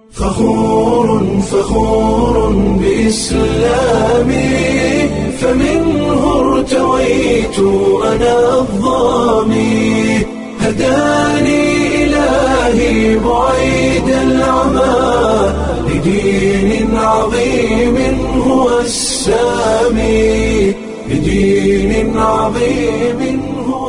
فخور فخور بإسلامي فمنه ارتويت أنا الظامي هداني إلهي بعيد العمى لدين عظيم هو السامي لدين عظيم هو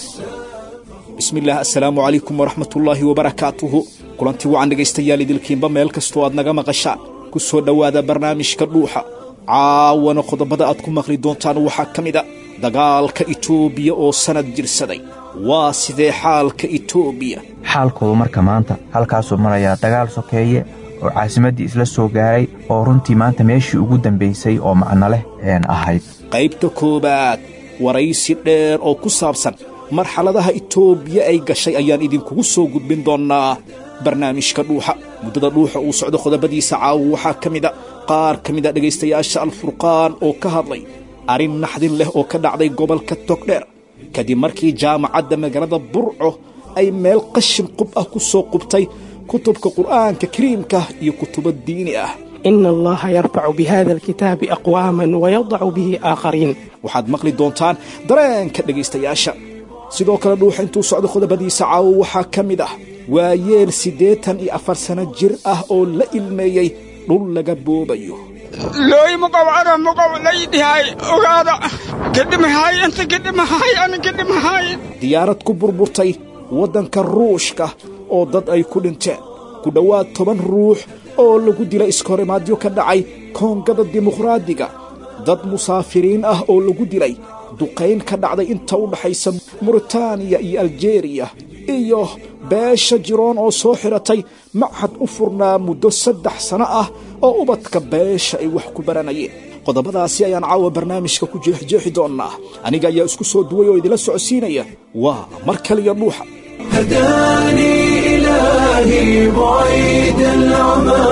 السامي bismillaah assalaamu calaykum waraxmatullaahi wabarakaatuhu kulantii wacan dhegaystayaal idilkiinba meel kastoo aad naga maqashaan ku soo dhowaada barnaamijka dhuuxa caawana qodobada aad ku maqli doontaan waxaa ka mid a dagaalka itoobiya oo sannad jirsaday waa sidee xaalka itoobiya xaalkoodu marka maanta halkaasuu marayaa dagaal sokeeye oo caasimaddii isla soo gaaray oo runtii maanta meeshii ugu dambaysay oo macno leh een ahayd qaybta koowaad waraysi dheer oo ku saabsan marxaladaha itoobiya ay gashay ayaan idinkugu soo gudbin doonnaa barnaamijka dhuuxa muddada dhuuxa uu socdo qodobadiisa caawa waxaa ka mida qaar ka mid a dhegaystayaasha alfurqaan oo ka hadlay arrin naxdin leh oo ka dhacday gobolka togdheer kadib markii jaamacadda magaalada burco ay meel qashin qub ah ku soo qubtay kutubka qur'aanka kariimka iyo kutubo diini ah إن الله يرفع بهذا الكتاب أقواما ويضع به آخرين waxaad maqli doontaan dareenka dhegaystayaasha sidoo kale dhuuxa intuu socdo qodobadiisa caawo waxaa ka mid ah waa yeel siddeetan iyo afar sano jir ah oo la ilmeeyey dhul laga boobayo looy muqow cara muqow laydhihay ogaada gedhimahay inta gedhimahay ana gedhimahay diyaarad ku burburtay waddanka ruushka oo dad ay ku dhinteen ku dhowaad toban ruux oo lagu dilay iskahorimaadyo ka dhacay koongada dimuqraadiga dad musaafiriin ah oo lagu dilay duqayn ka dhacday inta u dhaxaysa muritaaniya iyo aljeeriya iyo beesha jiroon oo soo xidhatay machad u furnaa muddo saddex sano ah oo ubadka beesha ay wax ku baranayeen qodobadaasi ayaan caawa barnaamijka ku jeexjeexi doonnaa aniga ayaa isku soo duway oo idinla socodsiinaya waa mar kaliya dhuuxa هداني إلهي بعيد العمى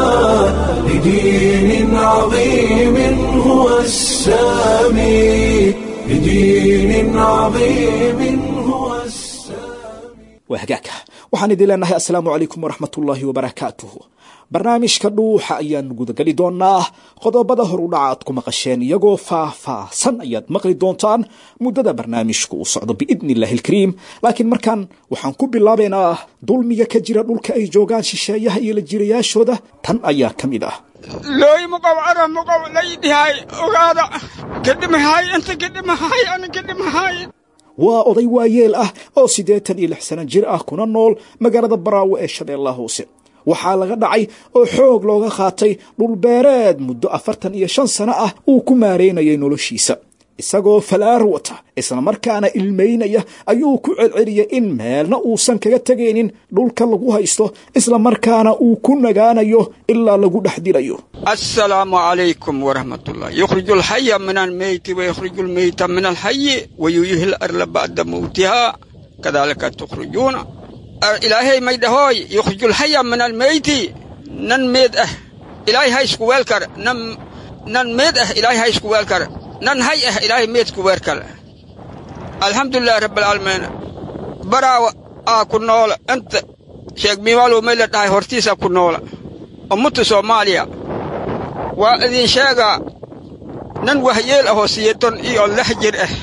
لدين عظيم هو السامي لدين عظيم هو السامي waa hagaagka waxaan idin leenahay assalaamu calaykum waraxmatullaahi wabarakaatuhu barnaamijka dhuuxa ayaan gudageli doonnaa qodobada horudhaca aad ku maqasheen iyagoo faah-faahsan ayaad maqli doontaan muddada barnaamijku uu socdo biidni illaahi alkariim laakiin markaan waxaan ku bilaabaynaa dulmiga ka jira dhulka ay joogaan shisheeyaha iyo la jirayaashooda tan ayaa ka mid ah looy muqow cara muqow laydhihay ogaada gedhimahay inta gedhimahay ana gedhimahay waa oday waayeel ah oo siddeetan iyo lix sano jir ah kuna nool magaalada baraawe ee shabeellaha hoose waxaa laga dhacay oo xoog looga qaatay dhulbeereed muddo afartan iyo shan sano ah uu ku maareynayay noloshiisa isagoo falaar wata islamarkaana ilmaynaya ayuu ku celceliyey in meelna uusan kaga tegaynin dhulka lagu haysto islamarkaana uu ku nagaanayo ilaa lagu dhex dilayo السلام عليكم ورحمة الله يخرج الحي من الميت ويخرج الميت من الحي ويحيي الأرض بعد موتها كذلك تخرجون إلهي ميدهوي يخرج الحي من الميت نن ميد أه إلهي هاي سكوالكر نن نن ميد أه إلهي هاي سكوالكر نن هاي أه إلهي ميد سكوالكر الحمد لله رب العالمين برا أكون نول أنت شيخ ميوالو ميلت هاي هورتيسا كون نول أمت سوماليا waa idin sheegaa nan wahyeel ahoo siyeeton iyo lix jir ah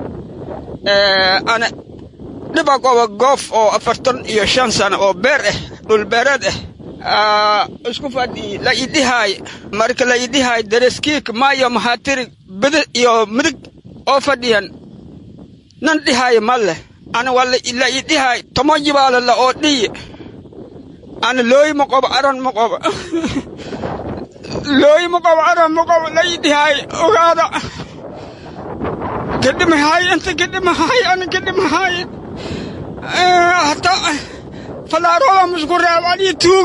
ana dhiba goba goof oo afartan iyo shan sano oo beer ah dhulbeereed ah isku fadhii la idhihaay marka la idhihaay dareskiik maayo mahatirig bidi iyo midig oo fadhiyan nan dhihaay ma leh ana waa la idhihaay tomo jibaala la oo dhiyi ana looy ma qobo aron ma qobo looy muqow cara muqow laydhihay ogaada gedhimahay inta gedhimahay ana gedhimahay hata falaaroda musku reeb alii tuug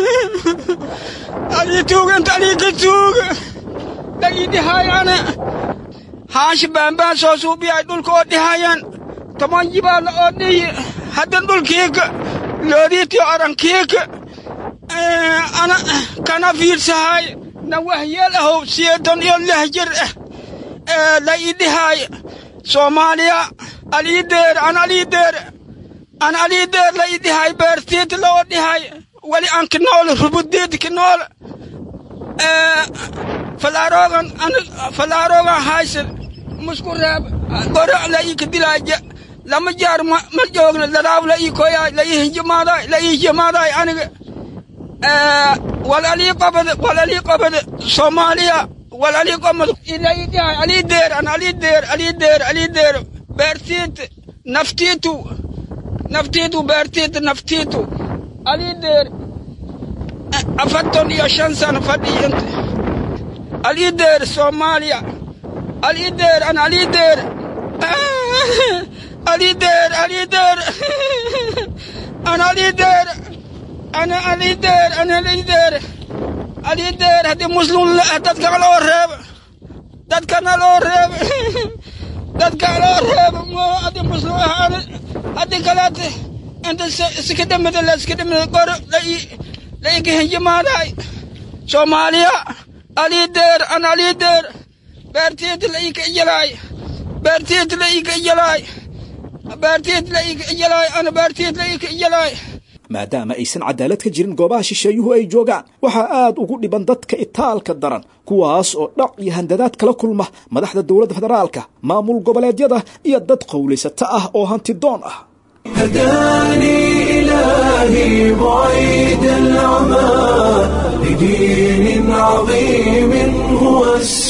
alii tuug inta alii ka tuug laydhihay ana haashi baanbaan soo suubiyay dhulka oo dhihayan toman jibaala oo dhiyi haddan dhulkiika loodiitiyo arankiika ana kana fiirsahay na wahyeel ahow siyeetan iyo lix jir ah ee la idhihay soomaaliya aliideer an aliideer an aliideer la idhihay beertiit loo dhihay wali aan ka nool rubudeed ka nool falaarogan falaarogan haysan musku reeb goro la ii ka dilaaja lama jaar ma joogna daraab la ii koyaay la ii hijimaaday la ii hijimaaday aniga wal alii qabad wal alii qabad soomaaliya wal alii qabad ila ii dhahay alii deer an alii deer alii deer alii deer beertiit naftiitu naftiitu beertiit naftiitu alii deer afartan iyo shan sano fadhiyanta alii deer soomaaliya alii deer an alii deer alii deer alii deer an alii deer ana alii deer ana alii deer alii deer haddii muslim dadka loo reebo dadkana loo reebo dadka loo reebo mo haddii muslim ahaan haddii kaleete inta iska dhimida la iska dhimida goro lai laiga hinjimaaday soomaaliya alii deer an alii deer beertiid laiga ijalaay beertiid laiga ijalaay beertiid laiga ijalaay ana beertiid laiga ijalaay maadaama aysan cadaalad ka jirin goobaha shisheeyuhu ay joogaan waxaa aad ugu dhiban dadka itaalka daran kuwaas oo dhac iyo handadaad kala kulma madaxda dowladda federaalka maamul goboleedyada iyo dad qowlaysato ah oo hanti doon ah هداني إلهي بعيد العمى لدين عظيم هو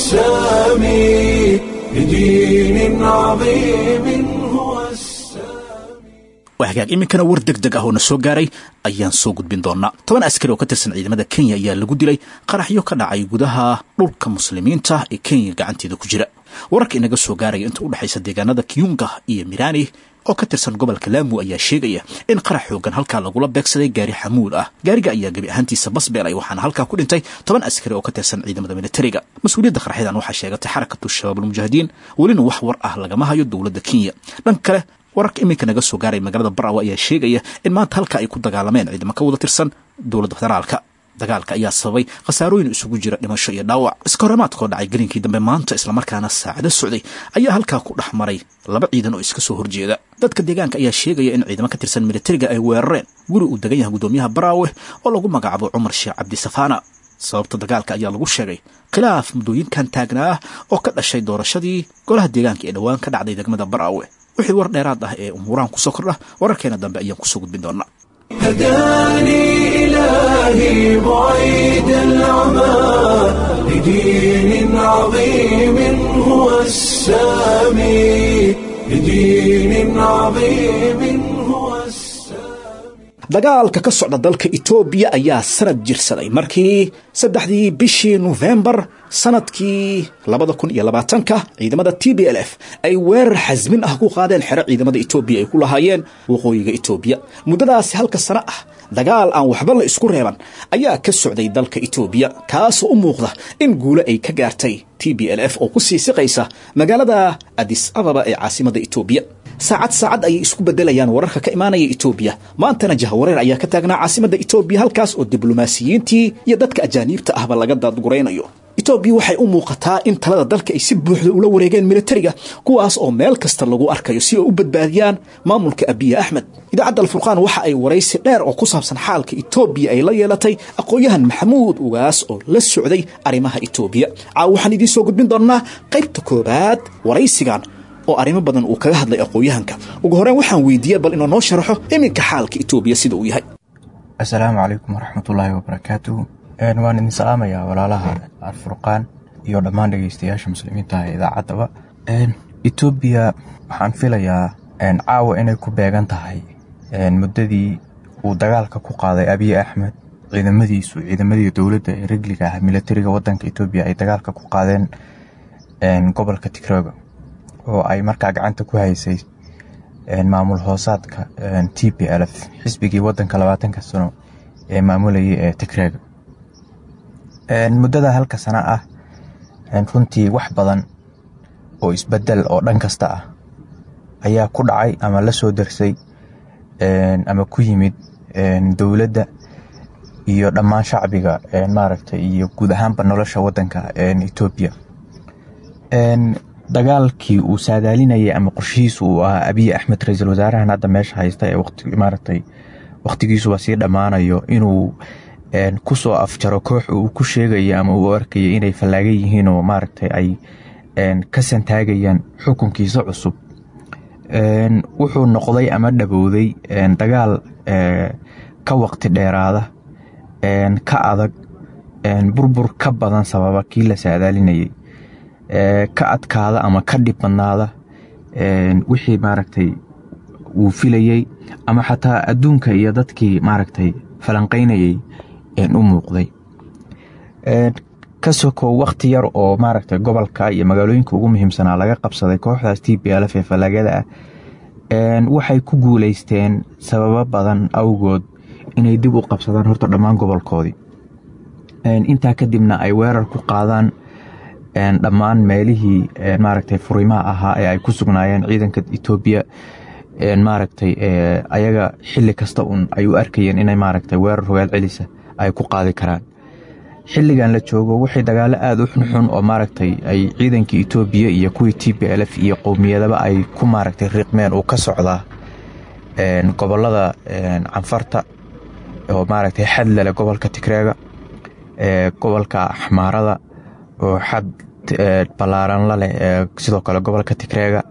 السامي لدين عظيم هو السامي waa hagaag iminkana war deg deg ah oo na soo gaaray ayaan soo gudbin doonaa toban askari oo ka tirsan ciidamada kenya ayaa lagu dilay qaraxyo ka dhacay gudaha dhulka muslimiinta ee kenya gacanteeda ku jira wararka inaga soo gaaraya inta u dhexaysa deegaanada kiyunga iyo mirani oo ka tirsan gobolka laamu ayaa sheegaya in qarax xoogan halkaa lagula beegsaday gaari xamuul ah gaariga ayaa gebi ahaantiisa basbeelay waxaana halkaa ku dhintay toban askari oo ka tirsan ciidamada militariga mas-uuliyadda qaraxyadan waxaa sheegatay xarakatu shabaab almujaahidiin welina wax war ah lagama hayo dowladda kenya dhan kale wararka iminka naga soo gaaray magaalada barawa ayaa sheegaya in maanta halka ay ku dagaalameen ciidamo ka wada tirsan dowladda federaalka dagaalka ayaa sababay khasaarooyin isugu jira dhimasho iyo dhaawac iska horemaadkoo dhacay gelinkii dambe maanta islamarkaana saacado socday ayaa halkaa ku dhex maray laba ciidan oo iska soo horjeeda dadka deegaanka ayaa sheegaya in ciidamo ka tirsan militariga ay weerareen guri uu degan yahay guddoomiyaha baraawe oo lagu magacaabo cumar sheekh cabdisafaana sababta dagaalka ayaa lagu sheegay khilaaf muddooyinkan taagnaa ah oo ka dhashay doorashadii golaha deegaanka ee dhowaan ka dhacday degmada baraawe wixii war dheeraad ah ee umuuraan kusoo kordha wararkeena dambe ayaan kusoo gudbin doonaa هداني إلهي بعيد العمى لدين عظيم هو السامي لدين عظيم هو السامي dagaalka ka socda dalka etoobiya ayaa sanad jirsaday markii saddexdii bishii nofembar sanadkii labada kun iyo labaatanka ciidamada t b l f ay weerar xasmin ah ku qaadeen xero ciidamada etoobiya ay ku lahaayeen waqooyiga etoobiya muddadaasi halka sano ah dagaal aan waxba la isku reeban ayaa ka socday dalka etoobiya kaasoo u muuqda in guulo ay ka gaartay t b l f oo ku sii siqaysa magaalada adis ababa ee caasimada etoobiya saacad saacad ayay isku bedelayaan wararka ka imaanaya etoobiya maantana jahawareer ayaa ka taagnaa caasimada etoobiya halkaas oo diblomaasiyiintii iyo dadka ajaaniibta ahba laga daadguraynayo etoobiya waxay u muuqataa in talada dalka ay si buuxda ula wareegeen militariga kuwaas oo meel kasta lagu arkayo si ay u badbaadiyaan maamulka abiye axmed idaacadda alfurqaan waxa ay waraysi dheer oo ku saabsan xaalka etoobiya ay la yeelatay aqoon-yahan maxamuud ugaas oo la socday arrimaha etoobiya caaw waxaan idiin soo gudbin doonnaa qaybta koobaad waraysigan oo arrimo badan uu kaga hadlay aqoon-yahanka ugu horreyn waxaan weydiiyey bal inuu noo sharaxo iminka xaalka etoobiya sida uu yahay assalaamu calaykum waraxmatullaahi wabarakaatuhu waan idin salaamayaa walaalaha alfurqaan iyo dhammaan dhegeystayaasha muslimiinta ee idaacaddaba etoobiya waxaan filayaa caawa inay ku beegan tahay muddadii uu dagaalka ku qaaday abiy axmed ciidamadiisu ciidamadii dowladda ee regliga ah militariga wadanka etoobiya ay dagaalka ku qaadeen gobolka tigrooga oo ay markaa gacanta ku haysay maamul hoosaadka t p l f xisbigii wadanka labaatanka sano ee maamulayay ee tigreega muddada halka sano ah runtii wax badan oo isbedel oo dhan kasta ah ayaa ku dhacay ama la soo darsay ama ku yimid dowladda iyo dhammaan shacbiga maaragtay iyo guud ahaanba nolosha wadanka etoobiya dagaalkii uu saadaalinayay ama qorshihiisu uu ahaa abiy axmed ra-iisul wasaarahan hadda meesha haysta ee waqti maaragtay wakhtigiisuba sii dhammaanayo inuu kusoo afjaro koox uu ku sheegayo ama uu arkayo inay fallaagan yihiin oo maaragtay ay ka santaagayaan xukunkiisa cusub wuxuu noqday ama dhabowday dagaal ka waqti dheeraada ka adag burbur ka badan sababa kii la saadaalinayay ka adkaada ama ka dhib badnaada wixii maaragtay uu filayey ama xataa adduunka iyo dadkii maaragtay falanqaynayay u muuqday ka sokow wakhti yar oo maaragtay gobolka iyo magaalooyinka ugu muhiimsanaa laga qabsaday kooxdaas t b lf ee fallaagada ah waxay ku guuleysteen sababo badan awgood inay dib u qabsadaan horta dhammaan gobolkoodii intaa kadibna ay weerar ku qaadaan dhammaan meelihii maaragtay furimaha ahaa ee ay ku sugnaayeen ciidanka etoobiya maaragtay ayaga xili kasta un ay u arkayeen inay maaragtay weerar rogaal celisa ay ku qaadi karaan xilligan la joogo waxay dagaalo aada u xunxun oo maaragtay ay ciidankii etoobiya iyo kuwii t b lf iyo qowmiyadaba ay ku maaragtay riqmeen uu ka socdaa gobolada canfarta oo maaragtay xadlale gobolka tigreega gobolka axmaarada oo xad ballaaran la leh sidoo kale gobolka tigreega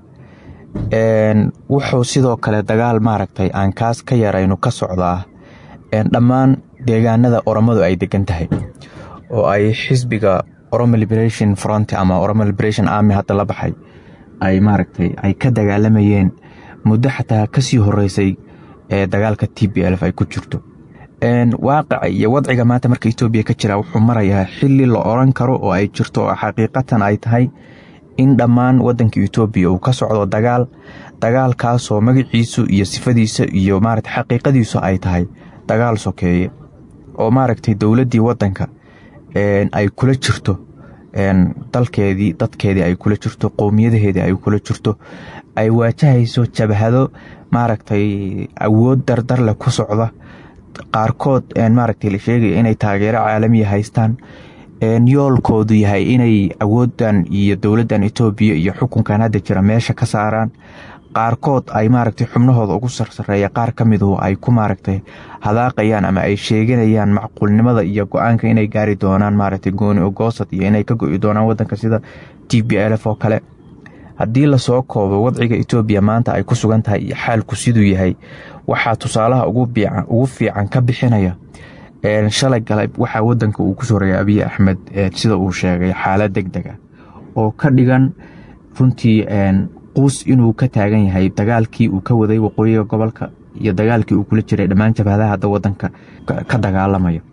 wuxuu sidoo kale dagaal maaragtay aan kaas ka yaraynu ka socdaa dhammaan deegaanada oromadu ay degan tahay oo ay xisbiga oromo liberation front ama oromo liberation army hadda la baxay ay maaragtay ay ka dagaalamayeen muddo xataa kasii horeysay ee dagaalka t b lf ay ku jirto waaqica iyo wadciga maanta marka etoobiya ka jira wuxuu marayaa xili la oran karo oo ay jirto oo xaqiiqatan ay tahay in dhammaan wadanka etoobiya uu ka socdo dagaal dagaalkaasoo magaciisu iyo sifadiisa iyo maarata xaqiiqadiisu ay tahay dagaal sokeeye oo maaragtay dowladdii wadanka ay kula jirto dalkeedii dadkeedii ay kula jirto qowmiyadaheedii ay kula jirto ay waajahayso jabhado maaragtay awood dardarleh ku socda qaarkood maaragtay la sheegaya inay taageero caalamiya haystaan yoolkoodu yahay inay awoodan iyo dowladdan etoobiya iyo xukunkan hadda jira meesha ka saaraan qaarkood ay maaragtay xubnahooda ugu sarsareeya qaar ka miduhu ay ku maaragtay hadaaqayaan ama ay sheeganayaan macquulnimada iyo go-aanka inay gaari doonaan maaragtay gooni ogoosad iyo inay ka go-i doonaan wadanka sida t b lf oo kale haddii lasoo koobo wadciga etoobiya maanta ay ku sugan tahay iyo xaalku siduu yahay waxaa tusaalaha ugu fiican ka bixinaya shalay galay waxaa wadanka uu kusoo rogay abiy axmed sida uu sheegay xaalad deg deg ah oo ka dhigan runtii quus inuu ka taagan yahay dagaalkii uu ka waday waqooyiga gobolka iyo dagaalkii uu kula jiray dhammaan jabhadaha hadda wadanka ka dagaalamayo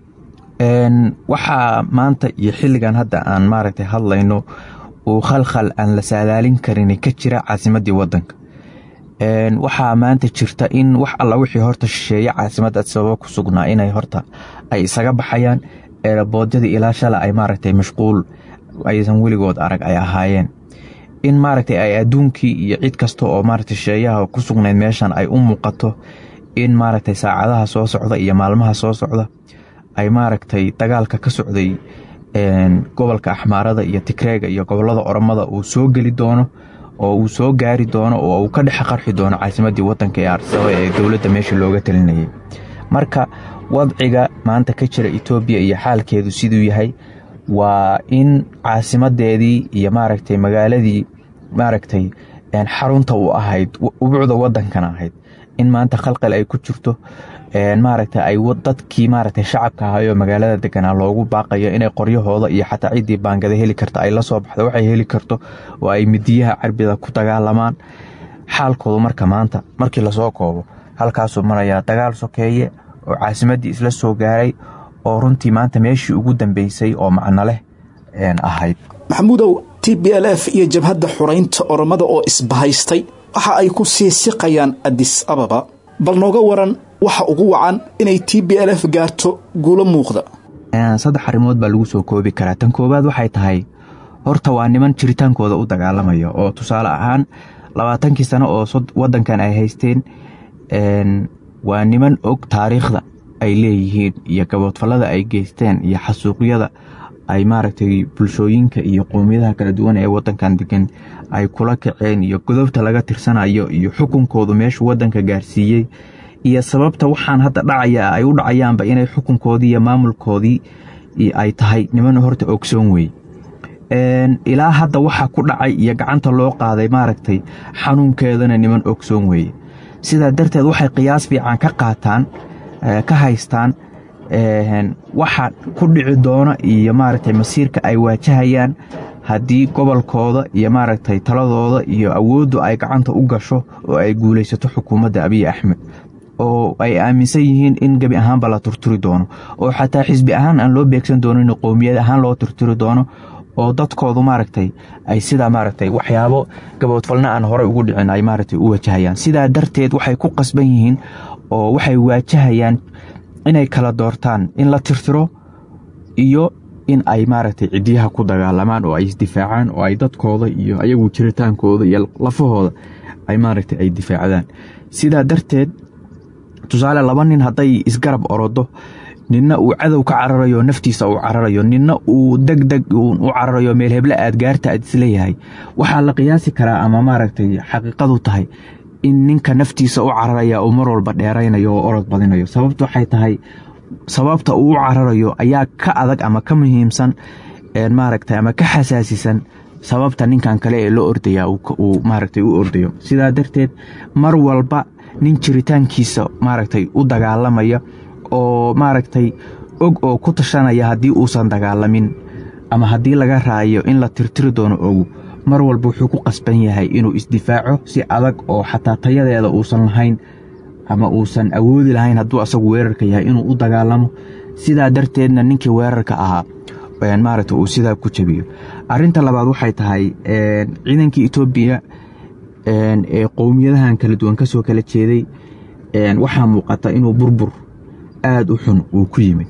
waxaa maanta iyo xilligan hadda aan maaragtay hadlayno uu khalkhal aan la saadaalin karin ka jira caasimadii wadanka waxaa maanta jirta in wax alla wixii horta shisheeye caasimada sababo ku sugnaa inay horta ay isaga baxayaan eeraboodadii ilaa shala ay maaragtay mashquul aysan weligood arag ay ahaayeen in maaragtay ay adduunkii iyo cid kasta oo maaragtay shisheeyaha ku sugnayd meeshan ay u muuqato in maaragtay saacadaha soo socda iyo maalmaha soo socda ay maaragtay dagaalka ka socday gobolka axmaarada iyo tigreega iyo gobolada oromada uu soo geli doono oo uu soo gaari doono oo uu ka dhex qarxi doono caasimadii wadanka ee arsaba ee dowladda meesha looga talinayay marka wadciga maanta ka jira etoobiya iyo xaalkeedu siduu yahay waa in caasimadeedii iyo maaragtay magaaladii maaragtay xarunta u ahayd ubucda wadankana ahayd in maanta khalqal ay ku jirto maaragta ay dadkii maaragtay shacabka ahaayoo magaalada deganaa loogu baaqayo inay qoryahooda iyo xataa ciddii baangada heli karta ay la soo baxdo waxay heli karto oo ay midiyaha carbida ku dagaalamaan xaalkoodu marka maanta markii lasoo koobo halkaasuu marayaa dagaal sokeeye oo caasimadii isla soo gaaray oo runtii maanta meeshii ugu dambeysay oo macno leh ahayd maxamuudow t b l f iyo jabhadda xuraynta oromada oo isbahaystay waxa ay ku sii siqayaan adis ababa bal nooga waran waxa ugu wacan inay t b l f gaarto guulo muuqda saddex arrimood baa lagu soo koobi karaa tan koowaad waxay tahay horta waa niman jiritaankooda u dagaalamaya oo tusaale ahaan labaatankii sano oo wadankan ay haysteen waa niman og taariikhda ay leeyihiin iyo gaboodfallada ay geysteen iyo xasuuqyada ay maaragtay bulshooyinka iyo qowmiyadaha kala duwan ee wadankan degan ay kula kaceen iyo godobta laga tirsanayo iyo xukunkoodu meeshuu wadanka gaarsiiyey iyo sababta waxaan hadda dhacaya ay u dhacayaanba inay xukunkoodii iyo maamulkoodii ay tahay niman horta ogsoon weeye ilaa hadda waxa ku dhacay iyo gacanta loo qaaday maaragtay xanuunkeedana niman ogsoon weeye sidaa darteed waxay qiyaas fiican ka qaataan ka haystaan waxa ku dhici doona iyo maaragtay masiirka ay waajahayaan haddii gobolkooda iyo maaragtay taladooda iyo awooddu ay gacanta u gasho oo ay guulaysato xukuumadda abiy axmed oo ay aaminsan yihiin in gebi ahaanba la turturi doono oo xataa xisbi ahaan aan loo beegsan doonin qowmiyad ahaan loo turturi doono oo dadkoodu maaragtay ay sidaa maaragtay waxyaabo gaboodfalna aan horey ugu dhicin ay maaragtay u wajahayaan sidaa darteed waxay ku qasban yihiin oo waxay waajahayaan inay kala doortaan in la tirtiro iyo in ay maaragtay ciddiyaha ku dagaalamaan oo ay isdifaacaan oo ay dadkooda iyo ayagu jiritaankooda iyo lafahooda ay maaragtay ay difaacdaan sidaa darteed tusaale laba nin hadday isgarab orodo ninna uu cadow ka cararayo naftiisa uu cararayo ninna uu deg deg u cararayo meel heble aad gaarta aad isleeyahay waxaa la qiyaasi karaa ama maaragtay xaqiiqadu tahay in ninka naftiisa u cararaya uu mar walba dheeraynayo oo orod badinayo sababtu waxay tahay sababta uu u cararayo ayaa ka adag ama ka muhiimsan maaragtay ama ka xasaasisan sababta ninkan kale ee loo ordaya uu maaragtay u ordayo sidaa darteed mar walba nin jiritaankiisa maaragtay u dagaalamaya oo maaragtay og oo ku tashanaya haddii uusan dagaalamin ama haddii laga raayo in la tirtiri doono ogu mar walba wuxuu ku qasban yahay inuu isdifaaco si adag oo xataa tayadeeda uusan lahayn ama uusan awoodi lahayn hadduu asagu weerarka yahay inuu u dagaalamo sidaa darteedna ninkii weerarka ahaa maaragta uu sidaa ku jabiyo arinta labaad waxay tahay ciidankii etoobiya ee qowmiyadahan kala duwan kasoo kala jeeday waxaa muuqata inuu burbur aada u xun uu ku yimid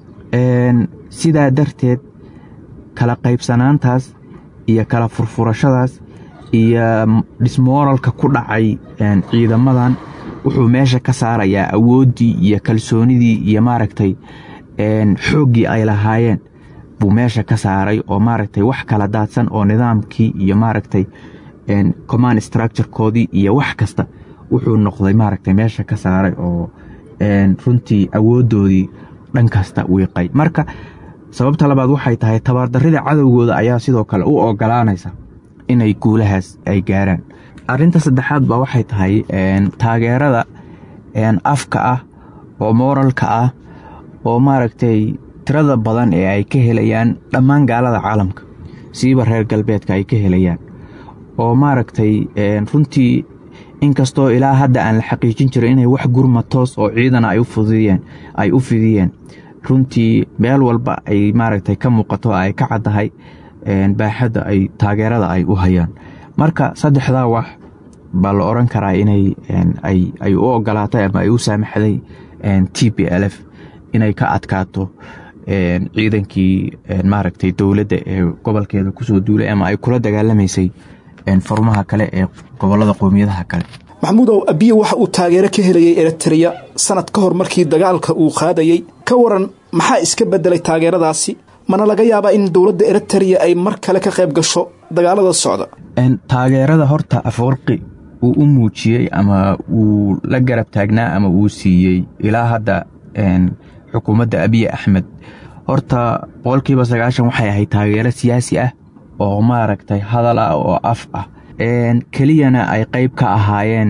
sidaa darteed kala qaybsanaantaas iyo kala furfurashadaas iyo dhismooralka ku dhacay ciidamadan wuxuu meesha ka saarayaa awooddii iyo kalsoonidii iyo maaragtay xooggii ay lahaayeen buu meesha ka saaray oo maaragtay wax kala daadsan oo nidaamkii iyo maaragtay command structurekoodii iyo wax kasta wuxuu noqday maaragtay meesha ka saaray oo runtii awooddoodii dhan kasta wiiqay marka sababta labaad waxay tahay tabaardarrida cadowgooda ayaa sidoo kale u ogolaanaysa inay guulahaas ay gaaraan arinta saddexaad ba waxay tahay taageerada afka ah oo mooralka ah oo maaragtay tirada badan ee ay ka helayaan dhammaan gaalada caalamka siiba reer galbeedka ay ka helayaan oo maaragtay runtii inkastoo ilaa hadda aan la xaqiijin jirin inay wax gurma toos oo ciidana ay u fidiyeen runtii meel walba ay maaragtay ka muuqato ay ka caddahay baaxadda ay taageerada ay u hayaan marka saddexdaa wax baa la oran karaa inay ay u ogolaatay ama ay u saamaxday t b l f inay ka adkaato ciidankii maaragtay dowladda ee gobolkeeda kusoo duulay ama ay kula dagaalamaysay furmaha kale ee gobolada qowmiyadaha kale maxamuudow abiye waxa uu taageero ka helayay eritreya sanad ka hor markii dagaalka uu qaadayey ka waran maxaa iska bedelay taageeradaasi mana laga yaabaa in dowladda eritreya ay mar kale ka qayb gasho dagaalada socda taageerada horta afwarqi uu u muujiyey ama uu la garab taagnaa ama uu siiyey ilaa hadda xukuumadda abiye axmed horta boqolkiiba sagaashan waxay ahayd taageero siyaasi ah oo maaragtay hadal ah oo af ah keliyana ay qayb ka ahaayeen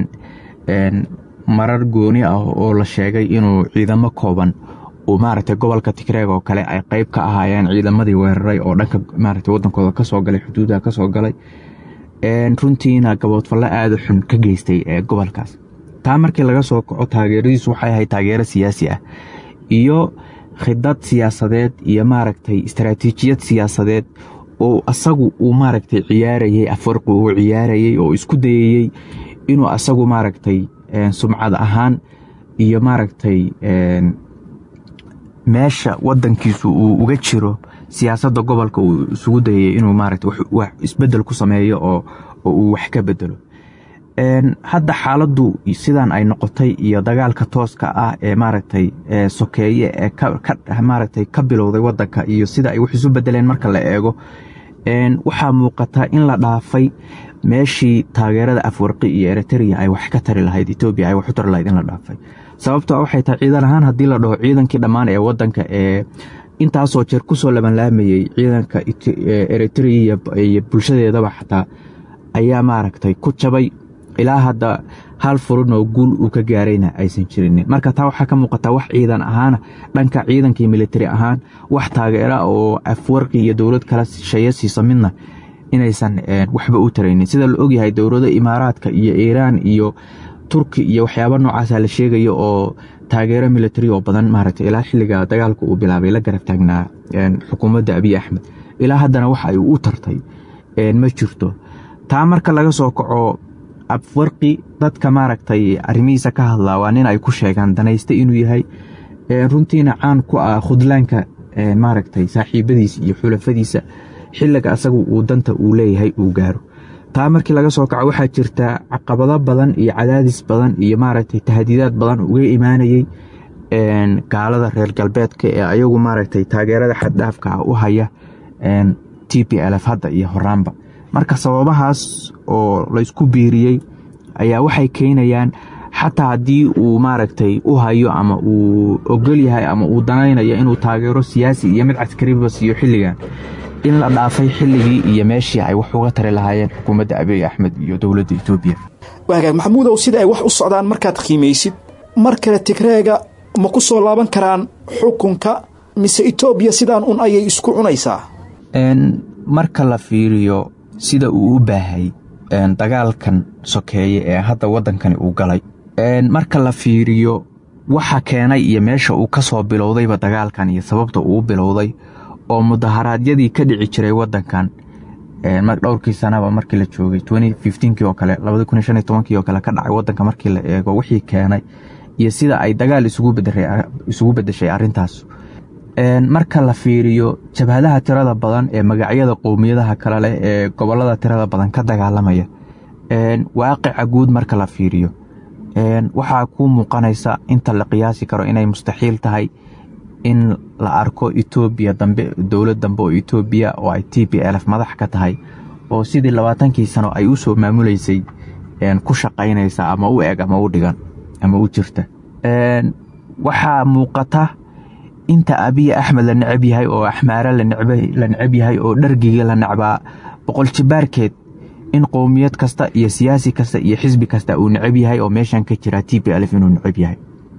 marar gooni ah oo la sheegay inuu ciidamo kooban uu maaragtay gobolka tigreeg oo kale ay qayb ka ahaayeen ciidamadii weeraray oo dhanka maaragtay waddankooda ka soo galay xuduudaha ka soo galay runtiina gaboodfallo aada xun ka geystay ee gobolkaas taa markii laga soo kaco taageeradiisu waxay ahayd taageero siyaasi ah iyo khidad siyaasadeed iyo maaragtay istaraatiijiyad siyaasadeed oo asagu uu maaragtay ciyaarayey afarqi uu ciyaarayey oo isku dayayey inuu asagu maaragtay sumcad ahaan iyo maaragtay meesha wadankiisu uu uga jiro siyaasadda gobolka uu isugu dayayey inuu maaragtay wax isbedel ku sameeyo oo uu wax ka bedelo hadda xaaladdu sidan ay noqotay iyo dagaalka tooska ah ee maaragtay sokeeye ee maaragtay ka bilowday wadanka iyo sida ay wax isu bedeleen marka la eego waxaa muuqata in la dhaafay meeshii taageerada afwarqi iyo eritrea ay wax ka tari lahayd etoobiya ay wax u tari lahayd in la dhaafay sababto waxay tahay ciidan ahaan haddii la dhaho ciidankii dhammaan ee wadanka ee intaasoo jeer kusoo labanlaamayey ciidanka eritrea iyo bulshadeedaba xataa ayaa maaragtay ku jabay ilaa hadda hal furun oo guul uu ka gaarayna aysan jirinin marka taa waxaa ka muuqataa wax ciidan ahaana dhanka ciidankii militari ahaan wax taageera oo afwarqi iyo dowlad kala shaya siisa midna inaysan waxba u taraynin sida la ogyahay dowlado imaaraadka iyo iiraan iyo turki iyo waxyaaba noocaasa la sheegayo oo taageero militari oo badan maaragtay ilaa xilliga dagaalka uu bilaabay la garab taagnaa xukuumadda abiy axmed ilaa haddana wax ay u tartay ma jirto taa marka laga soo kaco afwarqi dadka maaragtay arrimihiisa ka hadlaa waa nin ay ku sheegaan danaysta inuu yahay runtiina caan ku ah khudlaanka maaragtay saaxiibadiisa iyo xulafadiisa xilliga asagu uu danta uu leeyahay uu gaaro taa markii laga soo kaco waxaa jirta caqabado badan iyo cadaadis badan iyo maaragtay tahdiidaad badan uga imaanayey gaalada reer galbeedka ee ayagu maaragtay taageerada xaddhaafka ah u haya t p lf hadda iyo horaanba marka sababahaas oo laysku biiriyey ayaa waxay keenayaan xataa haddii uu maaragtay u hayo ama uu ogol yahay ama uu danaynayo inuu taageero siyaasi iyo mid caskariba siiyo xilligan in la dhaafay xilligii iyo meeshii ay wax uga tari lahaayeen xukuumadda abiy axmed iyo dowladda etoobiya waagaag maxamuudow sida ay wax u socdaan markaad qiimaysid mar kale tigreega ma ku soo laaban karaan xukunka mise etoobiya sidaan un ayay isku cunaysaa marka la fiiriyo sida uu u baahay dagaalkan sokeeye ee hadda waddankani uu galay marka la fiiriyo waxa keenay iyo meesha uu ka soo bilowdayba dagaalkan iyo sababta uu bilowday oo mudaharaadyadii ka dhici jiray wadankan dhowrkii sanaba markii la joogay kii oo kale kii oo kale ka dhacay wadanka markii la eego wixii keenay iyo sida ay dagaal isugu bedeshay arintaas marka la fiiriyo jabhadaha tirada badan ee magacyada qowmiyadaha kale leh ee gobolada tirada badan ka dagaalamaya waaqica guud marka la fiiriyo waxaa ku muuqanaysa inta la qiyaasi karo inay mustaxiil tahay in la arko etoobiya dambe dowlad dambe oo etoobiya oo ay t p lf madax ka tahay oo sidii labaatankii sano ay u soo maamuleysay ku shaqaynaysa ama u eg ama u dhigan ama u jirta waxaa muuqata inta abiy axmed la necab yahay oo axmaare la necab yahay oo dhargiga la necbaa boqol jibaarkeed in qowmiyad kasta iyo siyaasi kasta iyo xisbi kasta uu necab yahay oo meeshan ka jira t p lf inuu necab yahay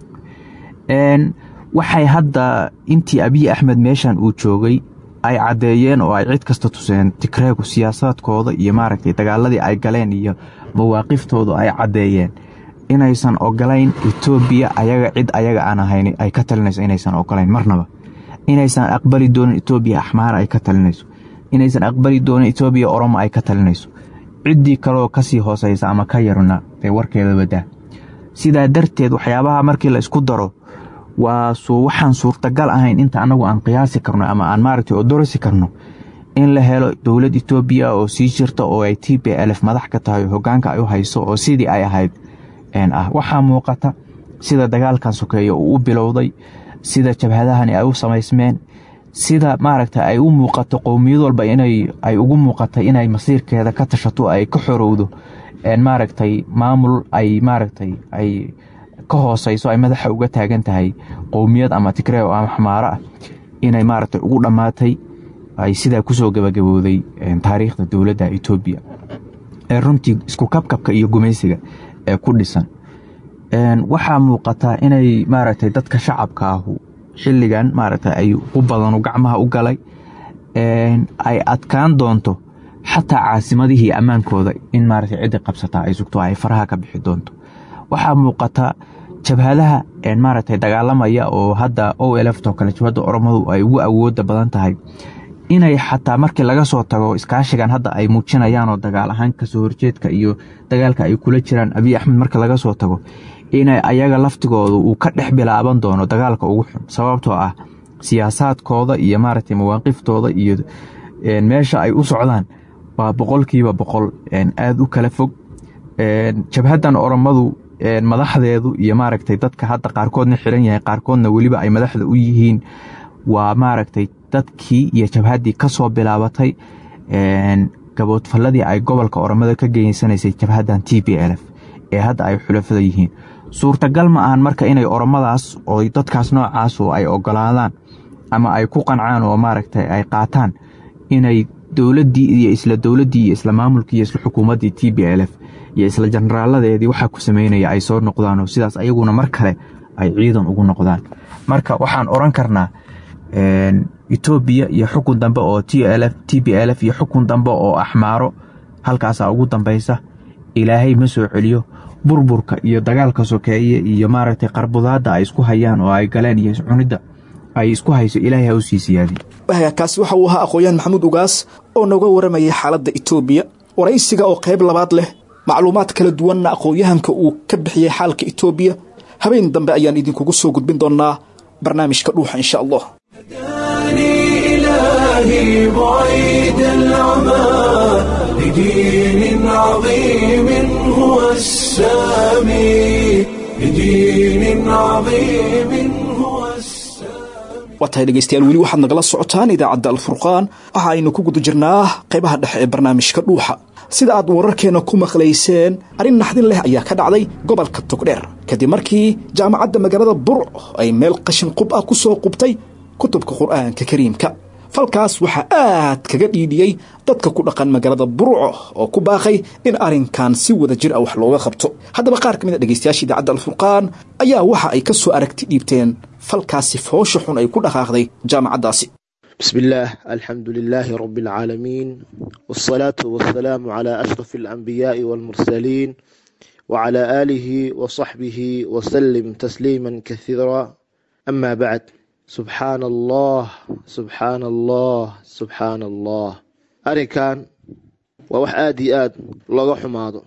waxay hadda intii abiy axmed meeshan uu joogay ay caddeeyeen oo ay cid kasta tuseen tigreegu siyaasaadkooda iyo maaragtay dagaaladii ay galeen iyo mawaaqiftooda ay caddeeyeen inaysan ogolayn etoobiya ayaga cid ayaga aan ahayn ay ka talinayso inaysan ogolayn marnaba inaysan aqbali doonin etoobiya axmaara ay ka talinayso inaysan aqbali doonin etoobiya oromo ay ka talinayso ciddii kaleoo kasii hooseysa ama ka yarna dee warkeeda wadaa sidaa darteed waxyaabaha markii la isku daro waa waxaan suurtagal ahayn inta anagu aan qiyaasi karno ama aan maaragtay odorisi karno in la helo dowlad etoobiya oo sii jirta oo ay t p lf madax ka tahay hogaanka ay u hayso oo sidii ay ahayd ah waxaa muuqata sida dagaalkan sokeeye uu u bilowday sida jabhadahani ay u samaysmeen sida maaragta ay u muuqato qowmiyad walba inay ay ugu muuqata inay masiirkeeda ka tashato ay ka xorowdo maaragtay maamul ay maaragtay ay ka hooseyso ay madaxa uga taagan tahay qowmiyad ama tigree ama xamaaro ah inay maaragtay ugu dhammaatay ay sidaa kusoo gabagabowday taariikhda dowladda etoobiya ee runtii isku kabkabka iyo gumaysiga ee ku dhisan waxaa muuqata inay maaragtay dadka shacabka ahu xilligan maaragtay ay u badanu gacmaha u galay ay adkaan doonto xataa caasimadihii ammaankooda in maaragtay ciddi qabsataa ay sugto ay faraha ka bixi doonto waxaa muuqata jabhadaha maaragtay dagaalamaya oo hadda o lft oo kale jabhadda oromadu ay ugu awooda badan tahay inay xataa markii laga soo tago iskaashigan hadda ay muujinayaan oo dagaal ahaan kasoo horjeedka iyo dagaalka ay kula jiraan abiy axmed marka laga soo tago inay ayaga laftigooda uu ka dhex bilaaban doono dagaalka ugu xun sababtoo ah siyaasaadkooda iyo maaragtay mawaaqiftooda iyo meesha ay u socdaan waa boqolkiiba boqol aada u kala fog jabhaddan oromadu madaxdeedu iyo maaragtay dadka hadda qaarkoodna xiran yahay qaarkoodna weliba ay madaxda u yihiin waa maaragtay dadkii iyo jabhaddii ka soo bilaabatay gaboodfalladii ay gobolka oromada ka geysanaysay jabhaddan t b l f ee hadda ay xulafada yihiin suurtagal ma ahan marka inay oromadaas oo dadkaas noocaasu ay ogolaadaan ama ay ku qancaan oo maaragtay ay qaataan inay dowladdii iyo isla dowladdii iyo isla maamulkii iyo isla xukuumaddii t b l f iyo isla jenaraaladeedii waxaa ku sameynaya ay soo noqdaan oo sidaas ayaguna mar kale ay ciidan ugu noqdaan marka waxaan oran karnaa etoobiya iyo xukun dambe oo t b l f iyo xukun dambe oo axmaaro halkaasaa ugu dambaysa ilaahay ma soo celiyo burburka iyo dagaalka sokeeye iyo maaragtay qarbudaadda ay isku hayaan oo ay galeen iyo iscunidda ay isku hayso ilaahay ha u sii siyaadin kaasi waxa uu ahaa aqoon-yahan maxamuud ugaas oo nooga waramayay xaaladda etoobiya waraysiga oo qayb labaad leh macluumaad kala duwanna aqoon-yahanka uu ka bixiyey xaalka etoobiya habeen dambe ayaan idinkugu soo gudbin doonaa barnaamijka dhuuxa insha allah إلهي بعيد العمى لدين عظيم هو السامي لدين عظيم هو السامي waa tahay dhegaystayaal weli waxaad nagala socotaan idaacadda alfurqaan waxa aynu ku guda jirnaa qaybaha dhexe ee barnaamijka dhuuxa sida aad wararkeenna ku maqlayseen arrin naxdin leh ayaa ka dhacday gobolka togdheer kadib markii jaamacadda magaalada burco ay meel qashin qub ah ku soo qubtay kutubka qur'aanka kariimka falkaas waxaa aad kaga dhiidhiyey dadka ku dhaqan magaalada burco oo ku baaqay in arrinkan si wada jir ah wax looga qabto haddaba qaar ka mid a dhegaystayaasha idaacadda alfurqaan ayaa waxa ay ka soo aragti dhiibteen falkaasi foosha xun ay ku dhaqaaqday jaamacaddaasi بسم الله الحمد لله رب العالمين والصلاة والسلام على أشرف الأنبياء والمرسلين وعلى آله وصحبه وسلم تسليما كثيرا أما بعد سبحان الله سبحان الله سبحان الله أرنكان ووح آدي آد لغا حماضو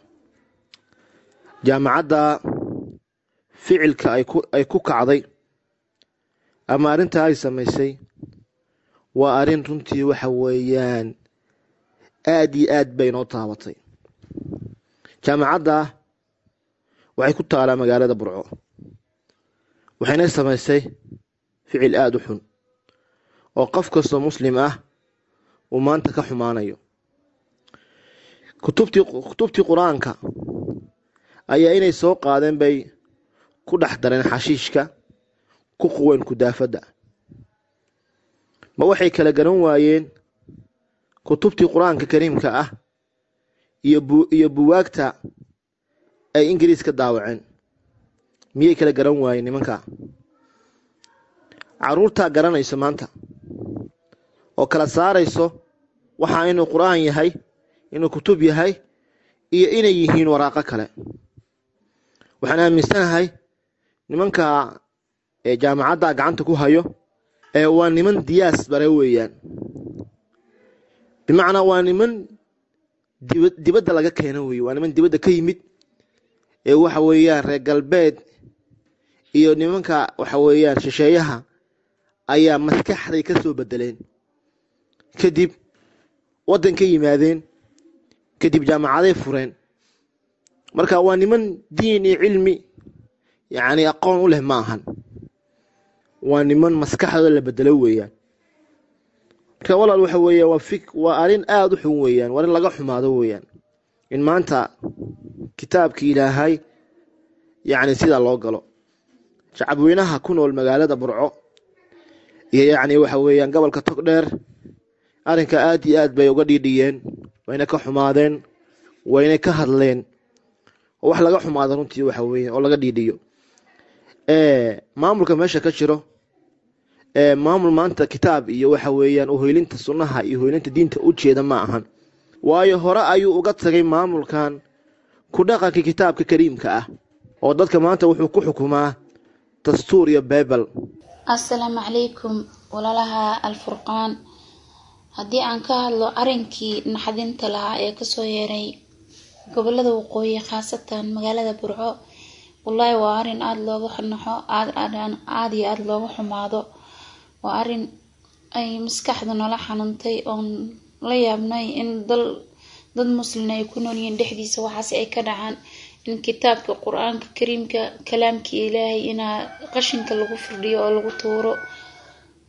جامعة فعلك أي كو كعضي أما أرنتا هاي سميسي waa arrin runtii waxa weeyaan aad iyo aad bay noo taabatay jaamacadda waxay ku taalaa magaalada burco waxayna samaysay ficil aada u xun oo qof kastoo muslim ah uu maanta ka xumaanayo kutubtii kutubtii qur-aanka ayaa inay soo qaadeen bay ku dhex dareen xashiishka ku quween kudaafadda ma waxay kala garan waayeen kutubtii qur-aanka kariimka ah iyo buwaagta ay ingiriis ka daawaceen miyay kala garan waayeen nimanka caruurtaa garanayso maanta oo kala saarayso waxaa inuu qur-aan yahay inuu kutub yahay iyo inay yihiin waraaqo kale waxaan aaminsanahay nimanka ee jaamacadda gacanta ku hayo ee waa niman diyaas bare weeyaan bimacnaa waa niman diba dibadda laga keeno weeye waa niman dibadda ka yimid ee waxa weeyaan reer galbeed iyo nimanka waxa weeyaan shisheeyaha ayaa maskaxday ka soo bedeleen kadib waddan ka yimaadeen kadib jaamacaday fureen marka waa niman diin iyo cilmi yacni aqoon u leh ma ahan waa niman maskaxdooda la bedelo weeyaan marka walaal waxa weeyaan waa fik waa arrin aada u xun weeyaan waa arrin laga xumaado weeyaan in maanta kitaabkii ilaahay yacni sidaa loo galo shacabweynaha ku nool magaalada burco iyo yacni waxa weeyaan gobolka togdheer arrinka aad iyo aad bay uga dhiidhiyeen wayna ka xumaadeen wayna ka hadleen oo wax laga xumaado runtii waxa weeyaan oo laga dhiidhiyo maamulka meesha ka jiro maamul maanta kitaab iyo waxa weeyaan uhoylinta sunnaha iyo hoylinta diinta u jeeda ma ahan waayo hore ayuu uga tagay maamulkan ku dhaqanka kitaabka kariimka ah oo dadka maanta wuxuu ku xukumaa dastuur iyo bebel assalaamu calaykum walaalaha alfurqaan haddii aan ka hadlo arrinkii naxdinta lahaa ee kasoo yeeray gobolada waqooyi khaasatan magaalada burco wallaahi waa arrin aada looga naxo aada aada iyo aada looga xumaado waa arrin ay maskaxda nala xanuuntay oon la yaabnay in dal dad muslin ay ku noolyihiin dhexdiisa waxaas ay ka dhacaan in kitaabka qur-aanka kariimka kalaamkii ilaahay inaa qashinka lagu firdhiyo oo lagu tuuro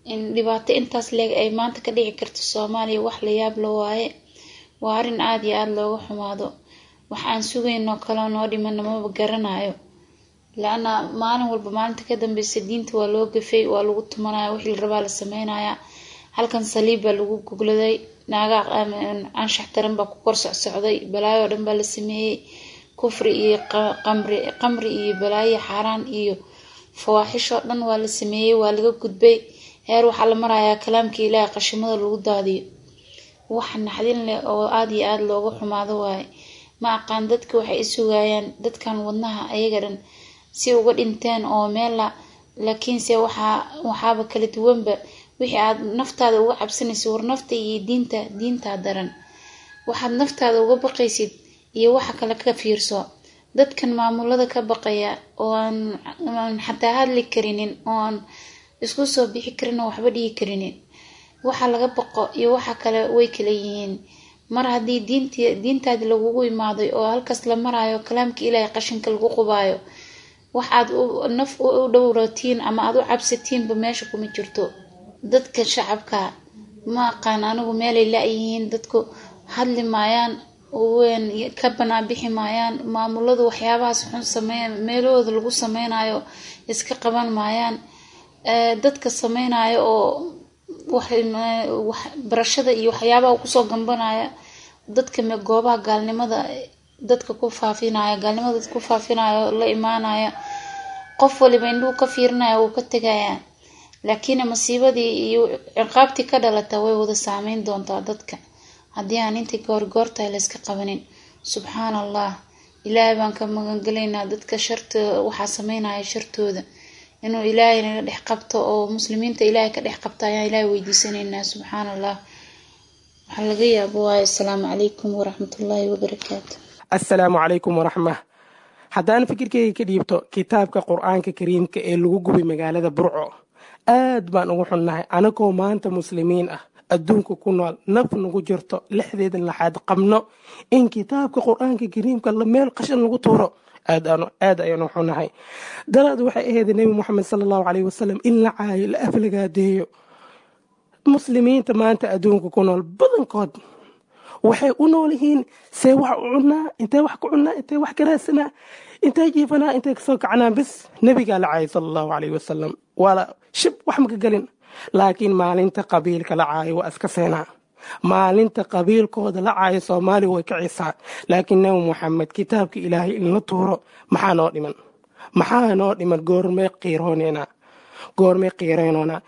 in dhibaato intaas leeg ay maanta ka dhici karto soomaaliya wax la yaab la waaye waa arrin aada iyo aada looga xumaado wax aan sugaynoo kaleo noo dhimana maba garanayo la-ana maalin walba maalinta ka dambeysa diinta waa loo gafay waa lagu tumanaya wixii la rabaa la sameynaya halkan saliib baa lagu gogladay naagaa anshax taran baa ku kor socsocday balaayo oo dhan baa la sameeyey kufri iyo qamri qamri iyo balaayo xaaraan iyo fawaaxish oo dhan waa la sameeyey waa laga gudbay heer waxaa la marayaa kalaamkii ilaahay qashimada lagu daadiyo wax naxdin leh oo aada iyo aada looga xumaado waaye ma aqaan dadka waxay isugayaan dadkan wadnaha ayaga dhan si uga dhinteen oo meella laakiinse waxaa waxaaba kala duwanba wixii aad naftaada uga cabsanaysa war nafta iyo diinta diintaa daran waxaad naftaada uga baqaysid iyo waxa kale ka fiirso dadkan maamulada ka baqaya oo aan xataa hadli karinin oo aan isku soo bixi karin oo waxba dhigi karinin waxa laga baqo iyo waxa kale way kala yihiin mar haddii diint diintaadi lagugu imaaday oo halkaas la maraayo kalaamka ilaahay qashinka lagu qubaayo wax aad naf u dhowratiin ama aad u cabsatiinba meesha kuma jirto dadka shacabka ma aqaan anigu meelay la-yihiin dadku hadli maayaan wen ka banaabixi maayaan maamuladu waxyaabahaas xun sameey meelahooda lagu sameynayo iska qaban maayaan dadka sameynayo oo barashada iyo waxyaabaha kusoo gambanaya dadka goobaha gaalnimada dadka ku faafinaya gaalnimada dadka ku faafinaya la imaanaya qof waliba indhuu ka fiirinaya wuu ka tegaya laakiin masiibadii iyo ciqaabtii ka dhalata way wada saameyn doontaa dadka haddii aan intii goorgoortahay layska qabanin subxaan allah ilaahay baan ka magangelaynaa dadka sharta waxaa sameynaya shartooda inuu ilaahay naga dhex qabto oo muslimiinta ilaahay ka dhex qabta ayaan ilaahay weydiisanaynaa subxaan allah waxaa laga yaabo waayo asalaamu calaykum waraxmatullaahi wabarakaatu assalaamu calaykum waraxma haddaan fikirkeyga ka dhiibto kitaabka qur-aanka kariimka ee lagu gubay magaalada burco aad baan ugu xunnahay anagoo maanta muslimiin ah adduunka ku nool naf nagu jirto lixdeedan laxaad qabno in kitaabka qur-aanka kariimka la meel qashan lagu tuuro aad ayaan u xunahay dalaad waxay ahayd nebi moxamed sala allahu caleyhi wasalam in la caayo la aflagaadeeyo muslimiinta maanta adduunka ku nool badankood waxay u nool yihiin see wax u cunaa intee wax ku cunaa intee wax ka raadsanaa intee jiifanaa intee kasoo kacnaa bis nebigaa la caayay sala allahu caleyhi wasalam waala shib wax maka gelin laakiin maalinta qabiilka la caayo waa iska seenaa maalinta qabiilkooda la caayo soomaaliya way kicisaa laakiin nebi moxamed kitaabka ilaahay in la tuuro maxaa noo dhiman maxaa noo dhiman goormee qiirooneenaa goormee qiireynoonaa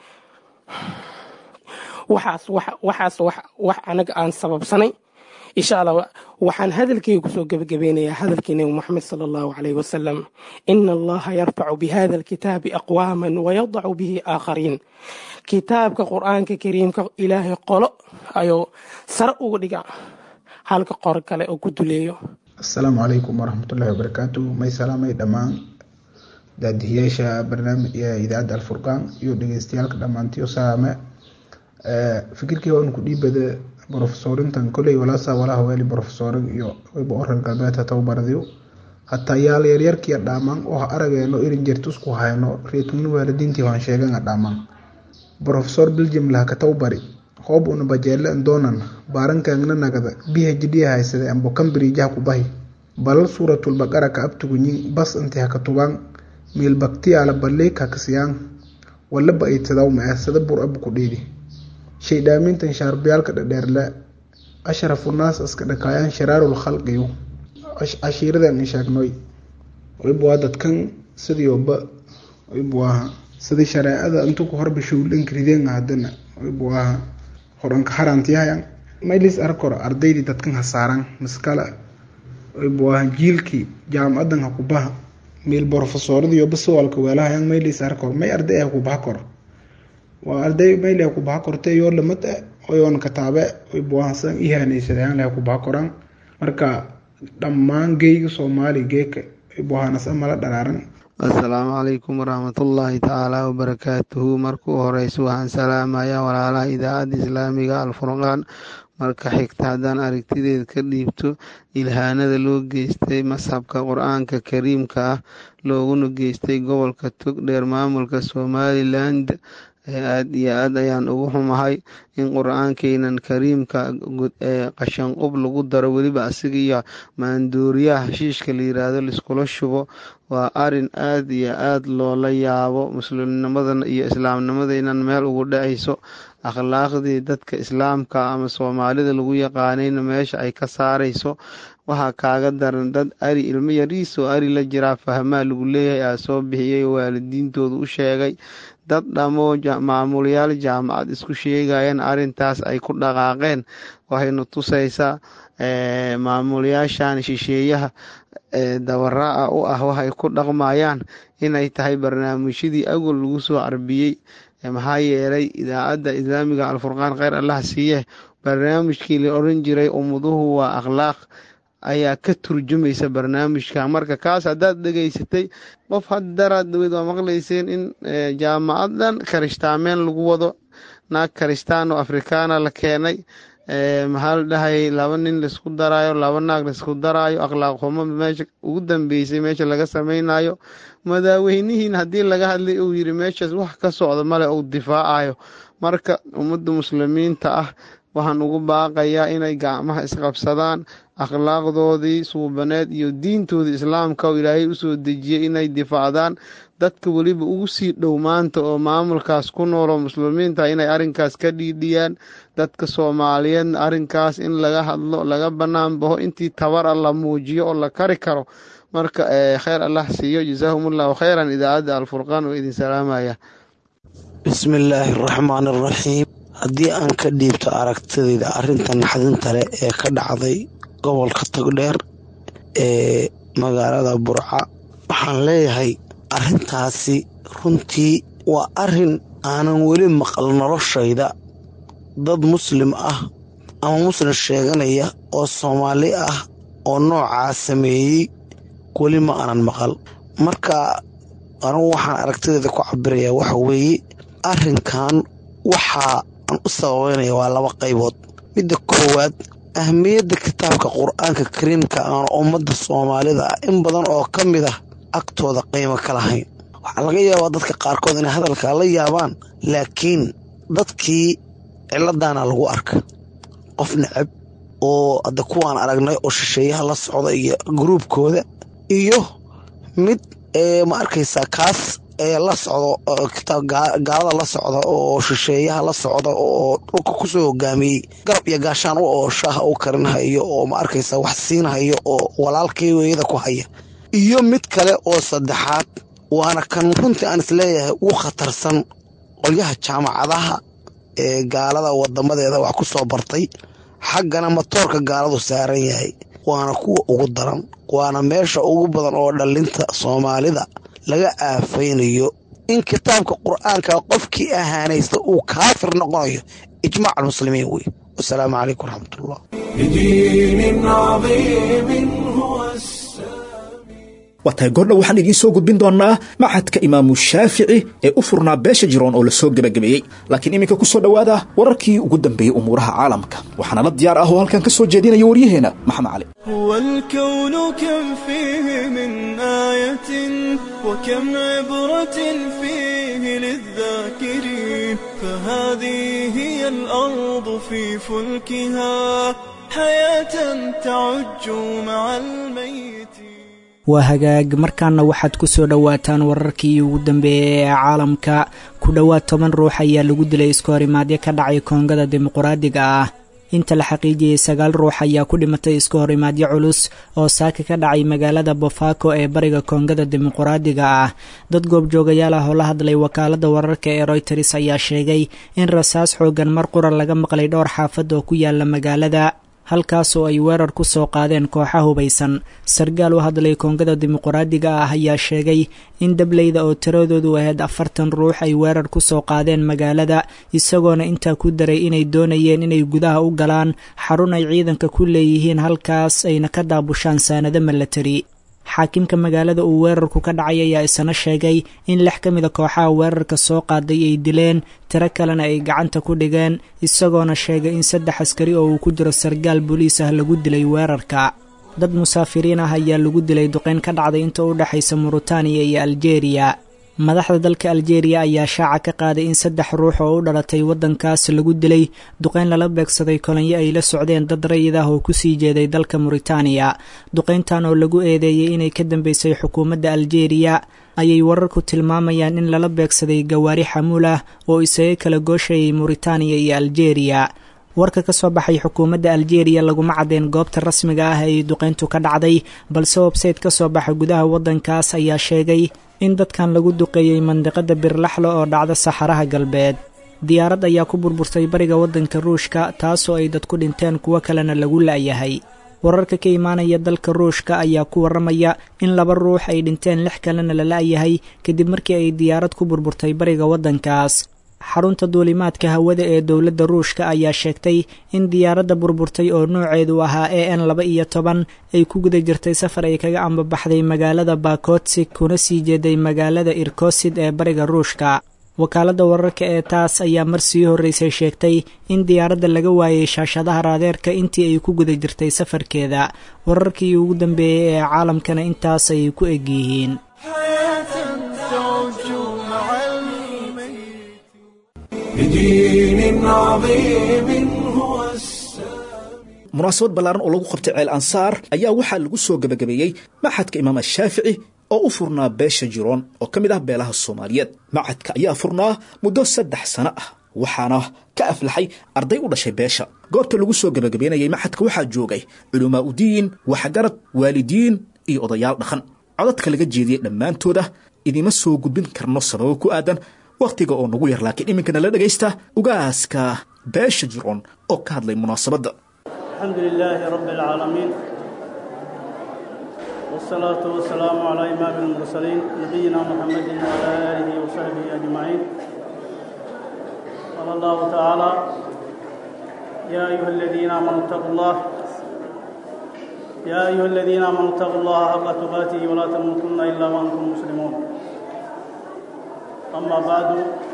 waxaas waxaas wax anaga aan sababsanay insha allah waxaan hadalkeyga kusoo gebagabeynayaa hadalkii nebi moxamed sala allahu caleyhi wasalam ina allaha yarfacu bihada alkitaabi aqwaaman wayadacu bihi aakhariin kitaabka qur-aanka kariimka ilaahay qolo ayuu sare uga dhiga halka qor kale oo ku duleeyo asalaamu calaykum waraxmatullahi wabarakaatu may salaamay dhammaan daadihiyaasha barnaamij idaacadda alfurqaan iyo dhegeystayaalka dhammaantiyo salaame fikirkii waan ku dhiibada brofesorintan koley walaasa walaha weeli brofesorin iyo wayba orar galbeedka tababaradiyo hataa yaal yaryarkiya dhaaman oo arageeno irin jertusku hayno reetugni waalidiintii waan sheegana dhaaman brofesor belgium laha ka tababari hoob una bajeele doonan baarankaagna nagada phd haysade ambo cambridgeha ku bahi balal suuratul baqara ka abtugunyin bas inti haka tubaan miil baktiyaala balleek hakasiyaan walaba aydsadaa ma sada bur abu ku dhiidi shaydhaamintan shaarbiyaalka dhadheerle ashrafu naas iska dhakaayaan shiraarul khalqiyu cashiiradan sheegnoy waybuwaa dadkan sidioba waybuwaaha sidii shareecada intuku horba showlankrideen hadana waybuwaaha horanka harantiyahayan maylis arkor ardaydii dadkan hasaaran miskale waybuwaaha jiilkii jaamacadan hakubaha miil brofesooradiyo basawalka weelahayan maylis arkor may arday hakubaha kor waa arday mayl ku baha kortay yoo lamad oyoon kataabe buahasan ihanaysadaan leh ku baha koraan marka dhammaan geyga soomaali geeka buhanas amala dharaaran assalaamu calaykum waraxmatullaahi tacaala wabarakaatuhu markuu horeysa waxaan salaamayaa walaalaha idaacadda islaamiga alfurqaan marka xigta haddaan aragtideed ka dhiibto ilhaanada loo geystay masxabka qur-aanka kariimka ah looguna geystay gobolka togdheer maamulka somaliland aad iyo aad ayaan ugu xumahay in qur-aankeenan kariimka qashanqub lagu daro weliba asiga iyo maanduuriyaha heshiishka la yiraahdo laiskula shubo waa arin aad iyo aad loola yaabo muslimnimadan iyo islaamnimadaynan meel ugu dhacayso akhlaaqdii dadka islaamka ama soomaalida lagu yaqaanayna meesha ay ka saarayso waxaa kaaga daran dad ari ilmo yariisoo ari la jiraa fahmaa lagu leeyahay aa soo bixiyay waalidiintooda u sheegay dad dhammoo maamulayaal jaamacad isku sheegayeen arintaas ay ku dhaqaaqeen waxayna tusaysaa maamulayaashan shisheeyaha dabaraaca u ah waxay ku dhaqmayaan inay tahay barnaamijyadii agol lagu soo carbiyey maxaa yeelay idaacadda islaamiga alfurqaan kheyr allah siiye barnaamijkii la oran jiray ummaduhu waa akhlaaq ayaa ka turjumaysa barnaamijka marka kaas haddaad dhegaysatay qof haddaraad dhaweyd waa maqlayseen in jaamacadan karishtaameen lagu wado naag karistaan oo afrikaana la keenay maxaa la dhahayay laba nin laisku daraayo laba naag laisku daraayo akhlaaq xumo meesha ugu dambeysay meesha laga samaynayo madaaweynihiin haddii laga hadlay uu yiri meeshaas wax ka socda male uu difaacayo marka ummadda muslimiinta ah waxaan ugu baaqayaa inay gacmaha isqabsadaan akhlaaqdoodii suubaneed iyo diintoodii islaamka oo ilaahay usoo dejiyey inay difaacdaan dadka weliba ugu sii dhow maanta oo maamulkaas ku nooloo muslimiinta inay arrinkaas ka dhiidhiyaan dadka soomaaliyeedna arrinkaas in laga hadlo laga bannaan baho intii tabara la muujiyo oo la kari karo marka kheyr allah siiyo jasaahumullahu kheyran idaacadda alfurqaan oo idin salaamaya bismi illaahi araxmaan araxiim haddii aan ka dhiibto aragtidayda arrinta naxdinta leh ee ka dhacday gobolka togdheer ee magaalada burca waxaan leeyahay arrintaasi runtii waa arrin aanan weli maqal noloshayda dad muslim ah ama muslim sheeganaya oo soomaali ah oo noocaa sameeyey weli ma aanan maqal marka anigu waxaan aragtidayda ku cabirayaa waxa weeye arrinkan waxaa aan u sababeynaya waa laba qaybood midda koowaad ahmiyadda kitaabka qur-aanka kariimka aan ummadda soomaalida ah in badan oo ka mid ah agtooda qiimo ka lahayn waxaa laga yaabaa dadka qaarkood inay hadalkaa la yaabaan laakiin dadkii ciladaana lagu arka qof necab oo hadda kuwaan aragnay oo shisheeyaha la socda iyo gruubkooda iyo mid ma arkaysaa kaas la socdo gaalada la socda oo shisheeyaha la socda oo dhulka kusoo hogaamiyey garab iyo gaashaan u oo shaaha u karinhayo oo ma arkaysa wax siinhayo oo walaalkii weeyada ku haya iyo mid kale oo saddexaad waana kan runtii aan isleeyahay ugu khatarsan qolyaha jaamacadaha ee gaalada wadamadeeda wax ku soo bartay xaggana matoorka gaaladu saaran yahay waana kuwa ugu daran waana meesha ugu badan oo dhallinta soomaalida laga aafaynayo in kitaabka qur-aanka qofkii ahaanaysta uu kaafir noqonayo ijmaac almuslimiin wey wasalaamu calaykum waraxmatullah waa tahay goordha waxaan idiin soo gudbin doonnaa maxadka imaamu shaafici ee u furnaa beesha jiroon oo la soo gebagabeeyey laakiin iminka ku soo dhowaada wararkii ugu dambeeyey umuuraha caalamka waxaana la diyaar ah oo halkan ka soo jeedinaya waryaheenna maxamed cali هو الكون كم فيه من آية وكم عبرة فيه للذاكرين فهذه هي الأرض في فلكها حياة تعج مع الميت waa hagaag markaana waxaad ku soo dhowaataan wararkii ugu dambeeyey ee caalamka ku dhowaad toban ruux ayaa lagu dilay iska horimaadyo ka dhacay koongada dimuquraadiga ah inta la xaqiijiyey sagaal ruux ayaa ku dhimatay iska horimaadyo culus oo saaka ka dhacay magaalada bofaako ee bariga koongada dimuquraadiga ah dad goobjoogayaal ah oo la hadlay wakaalada wararka ee royters ayaa sheegay in rasaas xoogan mar qura laga maqlay dhowr xaafad oo ku yaala magaalada halkaas oo ay weerar ku soo qaadeen kooxa hubaysan sargaal u hadlay koongada dimuquraadiga ah ayaa sheegay in dableyda oo tiradoodu ahayd afartan ruux ay weerar ku soo qaadeen magaalada isagoona intaa ku daray inay doonayeen inay gudaha u galaan xarun ay ciidanka ku leeyihiin halkaas ayna ka daabushaan saanado milatari xaakimka magaalada uu weerarku ka dhacay ayaa isana sheegay in lix ka mida kooxaha weerarka soo qaaday ay dileen tiro kalena ay gacanta ku dhigeen isagoona sheegay in saddex askari oo uu ku jiro sargaal booliis ah lagu dilay weerarka dad musaafiriin ah ayaa lagu dilay duqeyn ka dhacday inta u dhexaysa muritaaniya iyo aljeeriya madaxda dalka aljeeriya ayaa shaaca ka qaaday in saddex ruux oo u dhalatay waddankaas lagu dilay duqeyn lala beegsaday kolonyo ay la socdeen dad rayid ah oo kusii jeeday dalka muritaaniya duqeyntan oo lagu eedeeyey inay ka dambeysay xukuumadda aljeeriya ayay wararku tilmaamayaan in lala beegsaday gawaari xamuul ah oo isaga kala gooshayay muritaaniya iyo aljeeriya warka ka soo baxay xukuumadda aljeeriya laguma caddeen goobta rasmiga ah ay duqeyntu ka dhacday balse websayte ka soo baxa gudaha waddankaas ayaa sheegay in dadkan lagu duqeeyey mandiqada birlaxle oo dhacda saxaraha galbeed diyaarad ayaa ku burburtay bariga waddanka ruushka taasoo ay dad ku dhinteen kuwo kalena lagu la'yahay wararka ka imaanaya dalka ruushka ayaa ku warramaya in laba ruux ay dhinteen lix kalena la la'yahay kadib markii ay diyaarad ku burburtay bariga waddankaas xarunta duulimaadka hawada ee dowladda ruushka ayaa sheegtay in diyaaradda burburtay oo nooceedu ahaa e n laba iyo toban ay ku guda jirtay safar ay kaga ambabaxday magaalada bakotsig kuna sii jeeday magaalada irkosid ee bariga ruushka wakaaladda wararka ee taas ayaa mar sii horreysay sheegtay in diyaaradda laga waayay shaashadaha raadeerka intii ay ku guda jirtay safarkeeda wararkii ugu dambeeyey ee caalamkana intaas ayay ku eg yihiin بدين عظيم هو munaasabad ballaaran oo lagu qabtay ceel ansaar ayaa waxaa lagu soo gebagabeeyey maxadka imaam ashaafici oo u furnaa beesha jiroon oo ka mid ah beelaha soomaaliyeed macadka ayaa furnaa muddo saddex sano ah waxaana ka aflaxay arday u dhashay beesha goobta lagu soo gebagabeynayay maxadka waxaa joogay culamaa udiin waxgarad waalidiin iyo odayaal dhaqan codadka laga jeediyey dhammaantooda idima soo gudbin karno sababo ku aadan wakhtiga oo nagu yar laakiin iminkana la dhegaysta ugaaska beesha jiroon oo ka hadlay munaasabadda الحمد لله رب العالمين والصلاة والسلام على إمام المرسلين نبينا محمد وعلى آله وصحبه أجمعين قال الله تعالى يا أيها الذين آمنوا اتقوا الله يا أيها الذين آمنوا اتقوا الله حق تقاته ولا تموتن إلا وأنتم مسلمون أما بعد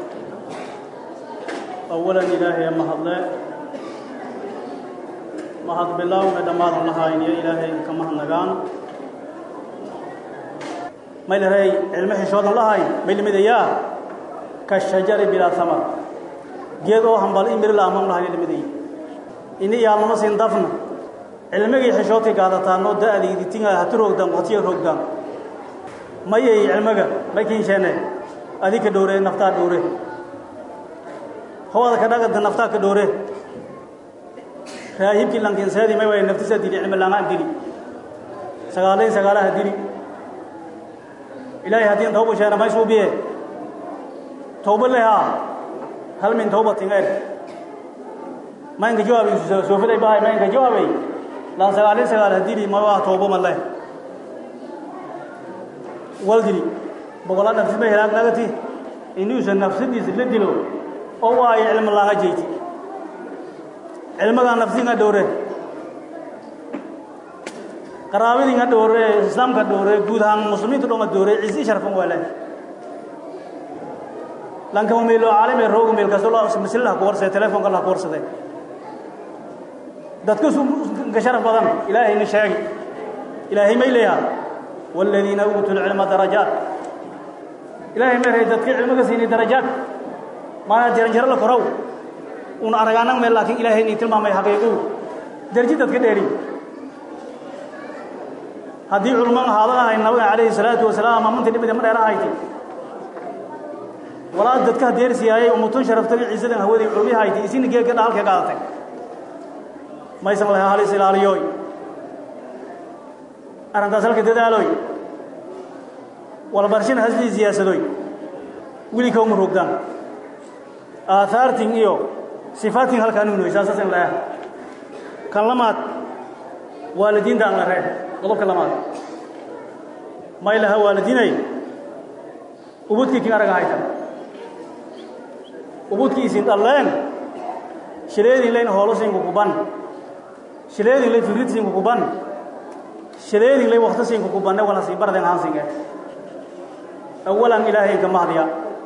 أولا إلهي أما الله mahad bilaawga dhammaadan lahaayniyo ilaahay ka mahadnagaan may lahay cilmo xishoodan lahayn may limidayaa ka shajari bilaa samar geed oo hambal in mirila amam lahayn limiday ini yaalnama siin dafna cilmigii xishoodka gaadataanoo da'daydi tinga hatu roogdaan waqtiya roogdaan mayay cilmiga may kiinsheene adika dhowre naftaa dhowre howada ka dhagada naftaa ka dhowre raahibkii lankinseedii may way naftisa dili cilmi laangaan dili sagaalayn sagaalaha dili ilaahay haddii tawba sheena may suubiye tawba lehaa hal min tawbatin er ma inka jawaabay soofiday bahay ma inka jawaabay laan sagaalayn sagaalaha dili ma waa tawba ma leh wal dili boqolaa nafsi may helaag nagati inuusan nafsadiisa la dilo oo waayo cilmi laanga jeyti cilmigaa nafsiinga dhowre qaraabadiinga dhowre islaamka dhowre guud ahaan muslimiinta dhonga dhowre cisi sharfan waale lankama meelo caalame rooga meel kasto loo masilaha ku warsade telefoonka la ku warsade dadka ka sharaf badan ilaahayna sheegi ilaahay may leeyaha والذين أوتوا العلم درجات إلهي ما هي dadka cilmiga siinay darajaad ma jiran jira la korow un aragaanan meel laakiin ilaahay inay tilmaamay xaqiiqu darji dadka dheeri haddii culman ahaada ahay nabiga calayhi salaatu wasalaam amunta dhibida ma dheera ahayti walaa dadka deersiyaayay umutun sharaftay ciisadan hawadii culmi ahayti isina geega dhaalka qaadatay maysan lahaa halis ilaaliyooy arrintaas halka dadaalooy walbarshana hasbii siyaasadoy wili kawma rogdaan aahaartin iyo sifaatin halkaan unoy saasasan laah kan lamaad waalidiinta aan la ree qodobka lamaad may laha waalidiinay ubudkii kin araga hayta ubudkii isin dhalleen shileedin layn hoolosinku kuban shileedin lay firidsinku kuban shileedin lay waktasinku kubanne wala sii barden hansinge awalan ilaahay ka mahdiya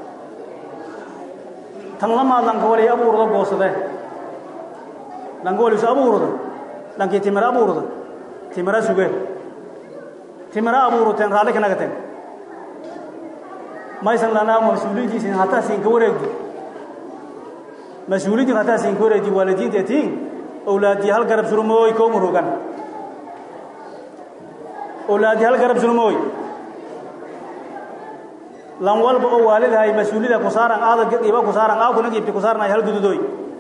tan lamaad lanka wali abuurda goosade lanka wali isu abuurda lankii timira abuurda timira suge timira abuuruteen raalli kanaga teg maysan lanaa mas-uuliyidiisin hataa siinka wareegdi mas-uuliyiddin hataa siinka wareegdi waalidiinta tiin owlaadii hal garab surmooy koo murugan owlaadii hal garab surmooy lan walba oo waalidahay mas-uulida ku saaran aada iba ku saaran aakuna giibti ku saarnay hal gududoy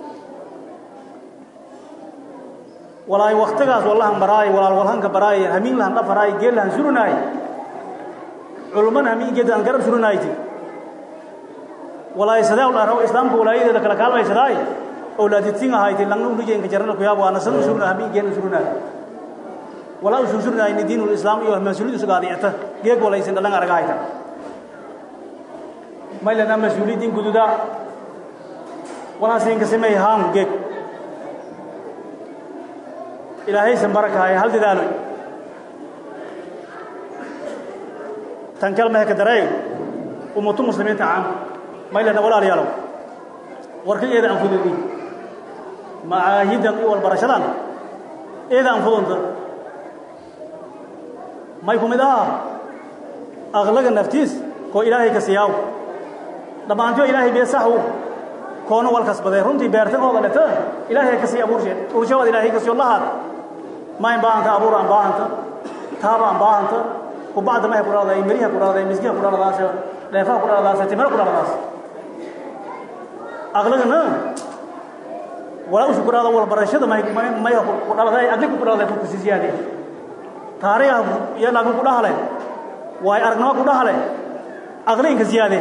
walaay waktigaas wallahan baraay walaal walhanka baraay hamiin lahan dhafaraay geel lahan surinaay culumman hamiin geed aan garab surinayti walaay sadaa dharaw islaamka walaayadeeda kala kaalmaysadaay owlaaditiin ahayti langna unujeenka jarnada ku yaab waana san surna hamiin geena surinaay walaa usun surinaay ni diinul islaam iyo mas-uuliyadu sugaadicta geeg walaysin dhalan aragahayta maylana mas-uuliyiddin gududa walaasinka samey haan geeg ilaahaysan barakahay hal dadaaloy tan kalmeheka dareey ummatu muslimiinta caan maylana walaalayaalow warka eeda aan fududi macaahidan iyo walbarashadan eeda aan fudunta may ku mid aha aqlaga naftiis koo ilaahay ka siyaaw dhammaantiyo ilaahay bee saxu koona walkasbadee runtii beertagooda dheta ilaahay ka sii abuurshe urshawaad ilaahay ka siyo lahaad mayn baahanta abuur aan baahanta taaba aan baahanta kubacda mahay ku dhaladaay meriha ku dhaladaay miskiha ku dhaladaas dheefaha ku dhaladaas timira ku dhaladaas aqlagana walaa usu ku dhalada walbarashada may may ku dhaladay aqliga ku dhaladay ku sii siyaade taariikha iyo laakin ku dhahale waay aragnimo ku dhahale aqliinka siyaade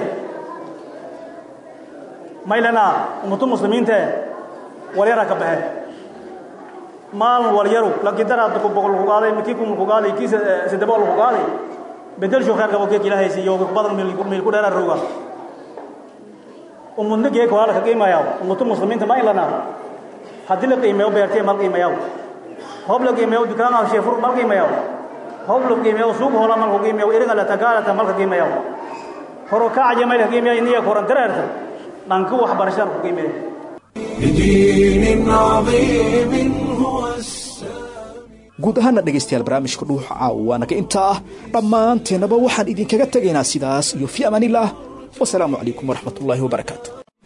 maylana ummatu muslimiinte walyara ka baxe maalin walyaru laakiin daraad ku boqol ku qaaday kii kun ku qaaday kii saddex boqol ku qaaday bedel shoo khair qabo geek ilaahay siiyo badan meel meel ku dheeraa rooga ummadna geek wala ka qiimayaa ummatu muslimiinta ma ilana haddii la qiimeeyo beertay mal qiimayaa hoob la qiimeeyo dukaan ah sheefur mal qiimayaa hoob la qiimeeyo suuq hoola mal qiimeeyo iriga la tagaala mal qiimayaa horo ka ajamay la qiimeeyo iniya koran dareerta dhanka waxbarashada ku qiimeeyo بدين عظيم هو guud ahaana dhegaystayaal barnaamijka dhuuxa caawa waa naga intaa ah dhammaanteennaba waxaan idinkaga tegaynaa sidaas iyo fi amaanillaah wasalaamu calaykum waraxmat ullaahi wabarakaatu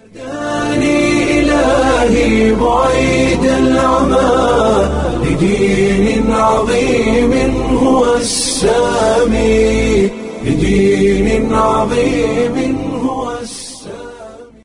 إلهي بعيد العمى لدين عظيم هو السامي لدين عظيم